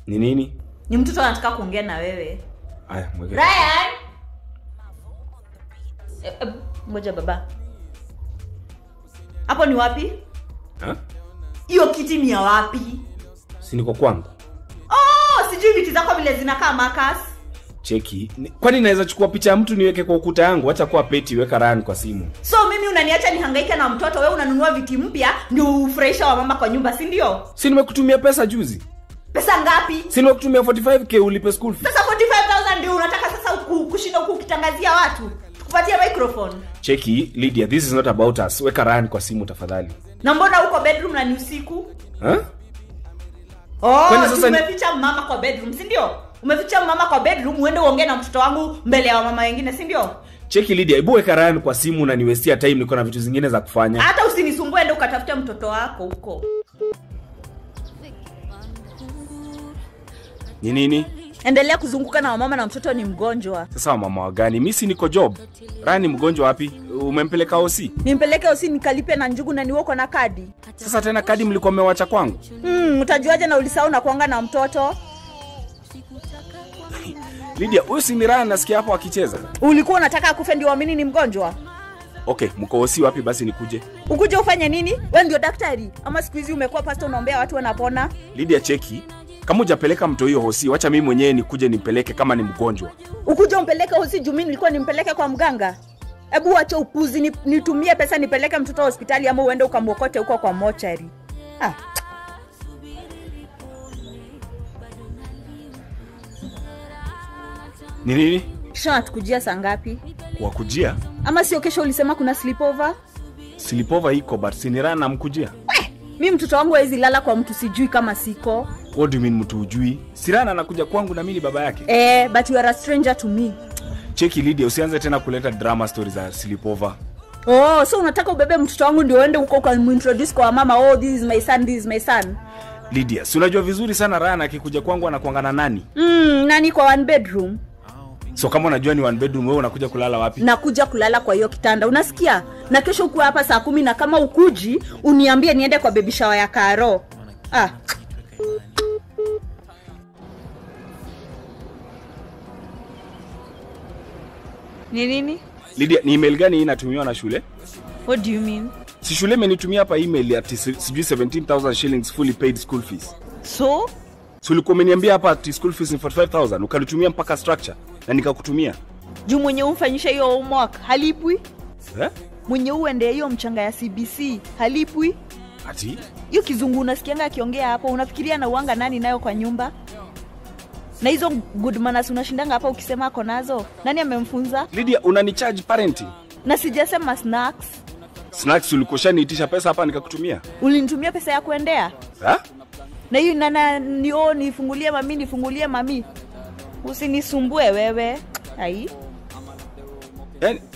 ni nini ni mtoto anataka kuongea na wewe aya mweke ryan Eh, eh, ngoja baba hapo ni wapi Ha? hiyo kiti ni ya wapi si niko kwangu oh sijui viti zako vile zinakaa makas cheki Ni- kwani naweza chukua picha ya mtu niweke kwa ukuta yangu hacha kuwa peti weka rani kwa simu so mimi unaniacha nihangaike na mtoto we unanunua viti mpya ndio ufurahisha wa mama kwa nyumba si ndio si nimekutumia pesa juzi pesa ngapi si nimekutumia 45k ulipe school fee sasa 45000 ndio unataka sasa ku- kushinda huku ukitangazia watu tukupatie microphone cheki lydia this is not about us weka rani kwa simu tafadhali na mbona huko bedroom na ni usiku ha? oh, Kwani sasa ni- umeficha mama kwa bedroom si ndio umeficha mama kwa bedroom uende uongee na mtoto wangu mbele ya wamama wengine si ndio cheki lydia hebu weka rani kwa simu na niwestia time niko na vitu zingine za kufanya hata usinisumbue ende ukatafuta mtoto wako huko ni nini endelea kuzunguka na wamama na mtoto ni mgonjwa sasa wamama wagani mi si niko job rani mgonjwa wapi umempeleka osi nimpeleke usi nikalipe na njugu na niwoko na kadi sasa tena kadi mlikuwa mmewacha kwangu mm, utajuaje na ulisahau na kuanga na mtoto lydia huyu si ni rani nasikia hapo akicheza ulikuwa unataka akufe ndio uamini ni mgonjwa okay mko osi wapi basi nikuje ukuje ufanye nini we ndio daktari ama siku hizi umekuwa pasta unaombea watu wanapona lydia cheki kama ujapeleka mto hiyo hosi wacha mimi mwenyewe nikuje nimpeleke kama ni mgonjwa ukuje umpeleke hosi juu mi nilikuwa nimpeleke kwa mganga hebu wache upuzi ni- nitumie pesa nipeleke mtoto hospitali ama uende ukamwokote huko kwa mochari ah. ni nini kisha natukujia saa ngapi wakujia ama sio kesho ulisema kuna slipova silipova iko but sinirana namkujia mi mtoto wangu hawezi lala kwa mtu sijui kama siko what do you mean mtu ujui sirana anakuja kwangu na mimi ni baba yake eh, but you are a stranger to me cheki lydia usianze tena kuleta drama story za silipova oh so unataka ubebe mtoto wangu ndio uende huko ukamintroduce kwa mama oh this is my son this is my son lydia si unajua vizuri sana rana akikuja kwangu anakuangana nani mm, nani kwa one bedroom so kama unajua ni one bedroom wewe unakuja kulala wapi nakuja kulala kwa hiyo kitanda unasikia na kesho ukuwa hapa saa kumi na kama ukuji uniambie niende kwa bebi shawa ya karo ah. ni nini lydia ni email gani hii inatumiwa na shule what do you mean si shule imenitumia hapa email ati si- sijui 17000 shillings fully paid school fees so si ulikuwa umeniambia hapa ati school fees ni 45000 ukanitumia mpaka structure na nikakutumia juu mwenye umfanyisha hiyo homework halipwi eh? mwenye uende hiyo mchanga ya cbc halipwi ati hiyo kizungu unasikianga akiongea hapo unafikiria na uanga nani nayo kwa nyumba na hizo good manners unashindanga hapa ukisema ako nazo nani amemfunza lydia unanicharge parenting na sijasema snacks snacks ulikoshaniitisha pesa hapa nikakutumia ulinitumia pesa ya kuendea ha? na hiyo nana nio nifungulie mami nifungulie mami usinisumbue wewe ai yani